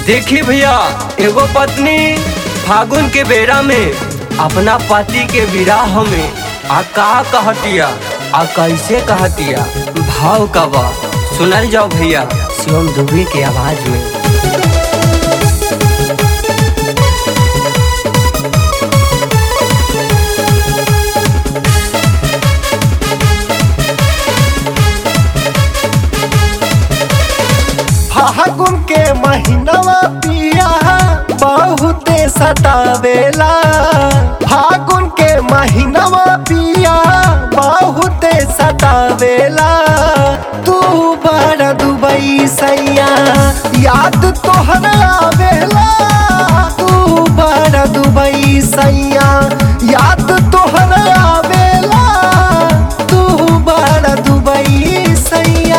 देखी भैया एगो पत्नी फागुन के बेरा में अपना पति के विराह में आ का कहतिया आ कैसे कहतिया भाव का बा सुनल जाओ भैया शिवम दुबे के आवाज में फागुन के महीनवा पिया बहुते सतावेला फागुन के महीनवा पिया बहुते सतावेला तू बड़ दुबई सैया याद तोहर आवेला तू बड़ दुबई सैया याद तोहर आवेला तू बड़ दुबई सैया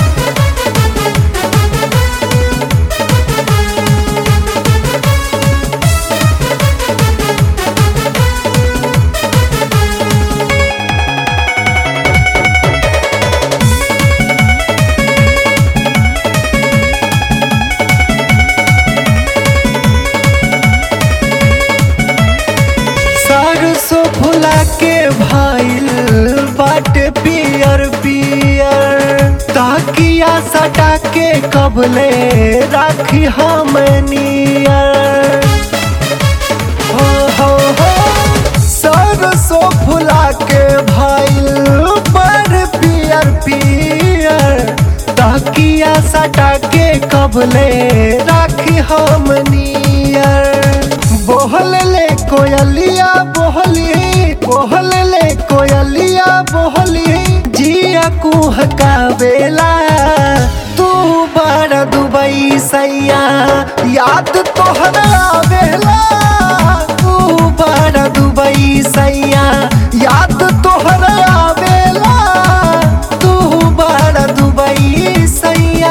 सरसों फुला के भाईल बाट पियर पियर ताकिया सटा के कबले राखी हम नियर हो हो हो सरसों फुला के भाईल बड़ पियर पियर ताकिया सटा के कबले राखी हम नियर बोहल ले कोयलिया बोहली बोहल ले कोयलिया बोहली जिया कुह का बेला तू बड़ दुबई सैया याद तोहर आवेला तू बड़ दुबई सैया याद तोहर आवेला तू बड़ दुबई सैया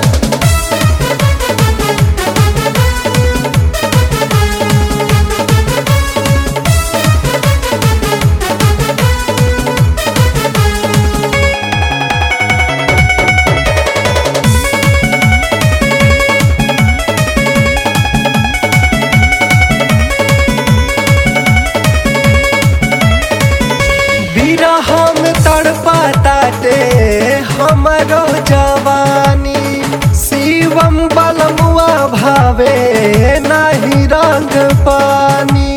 बिरह में तड़पा ताटे हमरो जवानी शिवम बलमुआ भावे नाही रंग पानी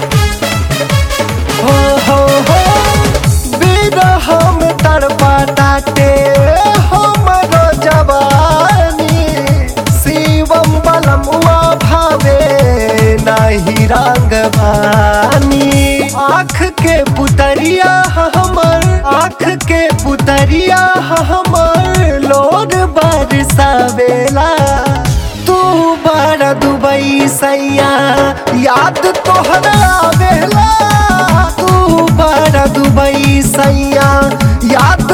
हो हो हो बिरह में तड़पा ताटे हमरो जवानी शिवम बलमुआ भावे नाही रंग पानी आँख के पुतरिया हमर आँख के पुतरिया हमर लोर बरसावेला तू बड़ दुबई सैया याद तोहर आवेला तू बड़ दुबई सैया याद